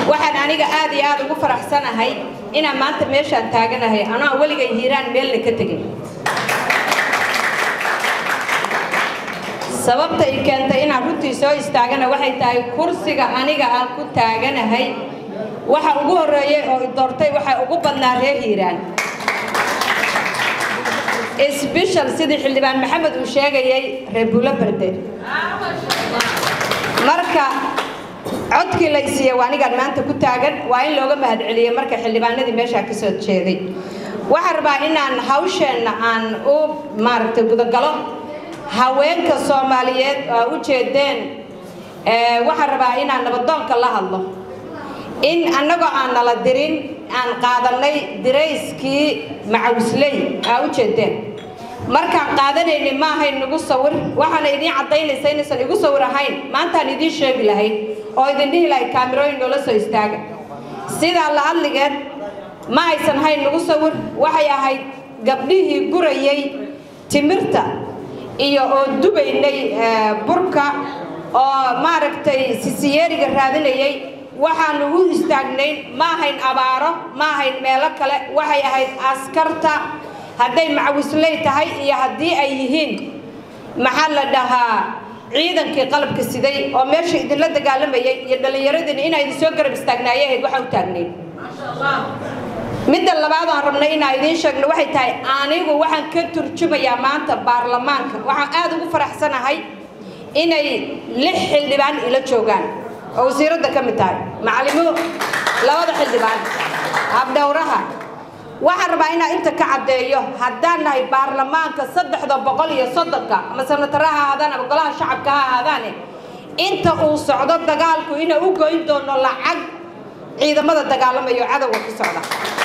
waxaan aniga aad iyo aad ugu faraxsanahay inaan maanta meeshaan taaganahay anoo weligay hiiraan meelna ka tegin sababta i keentay inaan runtii soo istaagana waxay tahay kursiga aniga aan ku taaganahay waxa ugu horreeyey oo i doortay waxaa ugu badnaa reer hiiraan sbeshal sidii xildhibaan maxamed uu sheegayay reer buulo berde marka codkii la isiiye waa anigaan maanta ku taagan waa in looga mahadceliyey marka xildhibaanadii meeshaa ka soo jeeday waxaan rabaa inaan hawsheenna aan u maaragtay gudagalo haweenka soomaaliyeed oo u jeedeen waxaan rabaa inaan nabadoonka la hadlo in annagoo aan nala dirin aan qaadanay dirayskii macawisley aa u jeedeen markaan qaadanayni ma ahayn nagu sawir waxaana idiin caddaynaysa inaysan igu sawir ahayn maantaan idiin sheegi lahayd oo idin dhihi lahayd kaamirooyin noola soo istaaga sidaa la hadligeed ma aysan hayn nagu sawir waxay ahayd gabdhihii gurayay timirta iyo oo dubaynay burka oo maaragtay sisiyeeriga raadinayay waxaanu u istaagnayn ma ahayn abaaro ma ahayn meelo kale waxay ahayd askarta hadday macawisley tahay iyo haddii ay yihiin maxaa la dhahaa ciidankii qalabka siday oo meesha idinla dagaalamayay iyo dhallinyaradiina inaa idin soo garab istaagnaayay ahayd waxaa u taagnayn midda labaad aan rabnay inaa idiin sheegno waxay tahay anigu waxaan ka turjumayaa maanta baarlamaanka waxaan aad ugu faraxsanahay inay lix xildhibaan ila joogaan oo wasiiradda ka mid tahay macalimo labada xildhibaan habdhowraha waxaan rabaa inaa inta ka caddeeyo haddaan nahay baarlamaanka saddexda boqol iyo soddonka ama sanatara ha ahaadaan ama golaha shacabka ha ahaadaane inta uu socdo dagaalku inaa u goyn doono lacag ciidamada dagaalamayo cadowga ku socda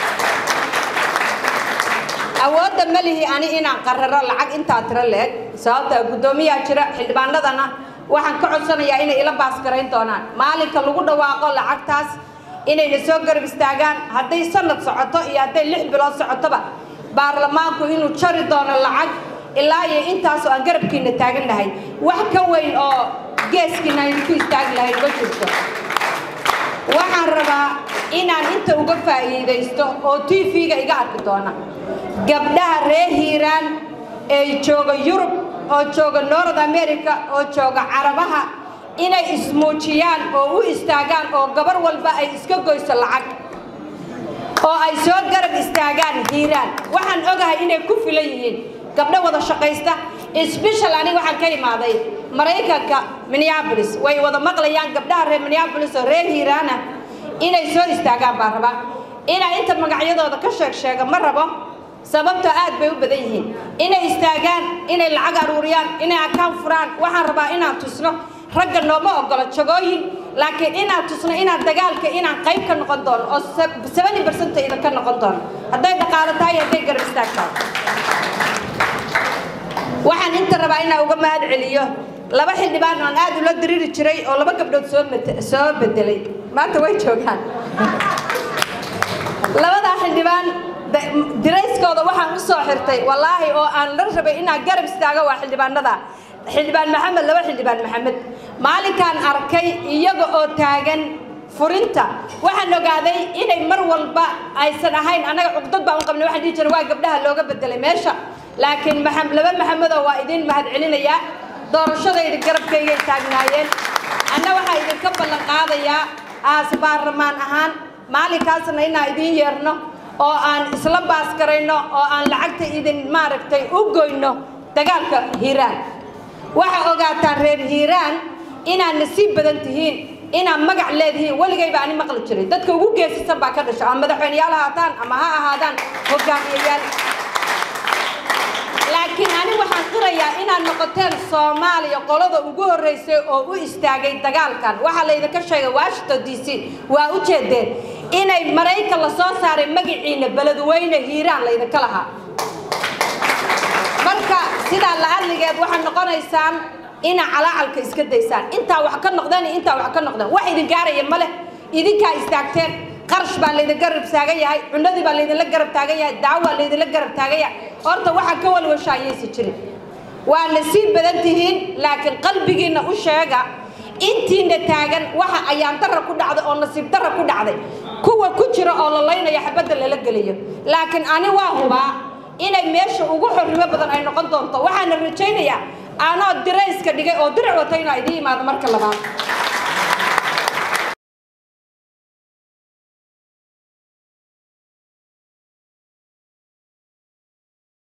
awoodda ma lihi ani inaan qararo lacag intaa tiro leeg sababta guddoomiyaa jira xildhibaanadana waxaan ka codsanayaa inay ila baaskarayn doonaan maalinka lagu dhawaaqo lacagtaas inayna soo garab istaagaan hadday sanad socoto iyo hadday lix bilood socotoba baarlamaanku inuu jari doono lacag ilaa iyo intaasoo aan garabkiina taagan lahay wax ka weyn oo geeskiina aynu ku istaagi lahayn ma jirto waxaan rabaa inaan inta uga faa'iidaysto oo t v-ga iga arki doona gabdhaha reer hiiraan ee jooga yurub oo jooga north america oo jooga carabaha inay ismuujiyaan oo u istaagaan oo gabar walba ay iska goyso lacag oo ay soo garab istaagaan hiiraan waxaan ogahay inay ku filan yihiin gabdho wada shaqaysta sbeshal aniga waxaan ka imaaday maraykanka minneabolis way wada maqlayaan gabdhaha reer minneabolis oo reer hiiraana inay soo istaagaan baan rabaa inaa inta magacyadooda ka sheeg sheega ma rabo sababtoo aad bay u badan yihiin inay istaagaan inay lacag aruuriyaan inay akaan furaan waxaan rabaa inaan tusno ragga nooma ogolo jagooyin laakiin inaan tusno inaan dagaalka inaan qayb ka noqon doono oo seventy percent idinka noqon doono hadday dhaqaalo tahay hadday garab istaag tahay waxaan inta rabaa inaan uga mahad celiyo laba xildhibaan aan aad ula diriri jiray oo laba gabdhood soo soo bedelay maanta way joogaan labadaa xildhibaan dirayskooda waxaan u soo xirtay wallaahi oo aan la rabay inaan garab istaago waa xildhibaanada xildhibaan maxamed laba xildhibaan maxamed maalinkaan arkay iyaga oo taagan furinta waxaan ogaaday inay mar walba aysan ahayn annaga cugdad baan u qabnay waxaan dhihi jiray waa gabdhaha looga bedelay meesha laakiin laba maxamedoo waa idin mahad celinayaa doorashadayda garabkaygay taagnaayeen anna waxaa idinka ballan qaadayaa aas baarlamaan ahaan maalinkaasna inaan idiin yeerno oo aan isla baaskarayno oo aan lacagta idin maaragtay u goyno dagaalka hiiraan waxaa ogaataan reer hiiraan inaad nasiib badan tihiin inaad magac leedihiin weligayba ani maqli jiray dadka ugu geesisan baa ka dhasha ama madaxweyneyaal ahaataan ama ha ahaadaan hogaamiyayaal laakiin ani waxaan qirayaa inaad noqoteen soomaaliya qolada ugu horreysay oo u istaagay dagaalkan waxaa laydinka sheegay washington d c waa u jeedeen inay maraykan la soo saaray magaciina beledweyne hiiraan laydinka lahaa marka sidaa la-adligeed waxaad noqonaysaan inaa calaacalka iska daysaan intaa wax ka noqdeen iyo intaa wax ka noqdeen wax idin gaaraya ma leh idinkaa istaagteen qarash baa laydin garab taagan yahay cunadii baa laydinla garab taagan yahay daawaa laydinla garab taagan yahay horta waxaa ka walwasha ayaysa jirin waa nasiib badan tihiin laakiin qalbigiinna u sheega intiina taagan waxa ayaan dara ku dhacday oo nasiib dara ku dhacday kuwa ku jira oo la laynaya xabadda lala geliyo laakiin ani waa hubaa inay meesha ugu xorrimo badan ay noqon doonto waxaana rajaynayaa anoo dirayska dhigay oo dirac wata inaa idiin imaado marka labaad